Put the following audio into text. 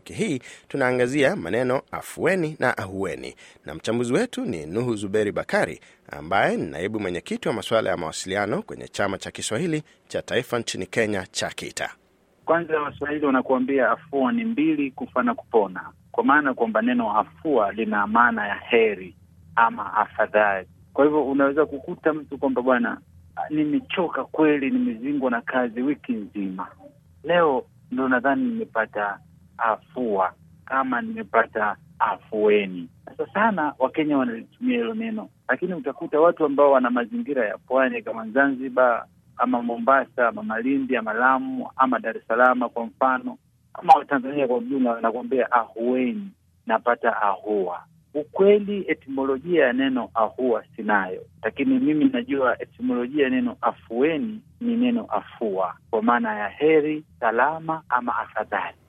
Wiki hii tunaangazia maneno afueni na ahueni, na mchambuzi wetu ni Nuhu Zuberi Bakari ambaye ni naibu mwenyekiti wa masuala ya mawasiliano kwenye chama cha Kiswahili cha taifa nchini Kenya cha KITA. Kwanza Waswahili wanakuambia afua ni mbili, kufa na kupona, kwa maana kwamba neno afua lina maana ya heri ama afadhali. Kwa hivyo unaweza kukuta mtu kwamba bwana, nimechoka kweli, nimezingwa na kazi wiki nzima, leo ndo nadhani nimepata afua kama nimepata afueni. Sasa sana Wakenya wanalitumia hilo neno, lakini utakuta watu ambao wana mazingira ya pwani kama Zanzibar ama Mombasa ama Malindi ama Lamu ama Dar es Salaam kwa mfano, ama Watanzania kwa ujumla, wanakuambia ahueni, napata ahua. Ukweli etimolojia ya neno ahua sinayo, lakini mimi najua etimolojia ya neno afueni ni neno afua, kwa maana ya heri, salama ama afadhali.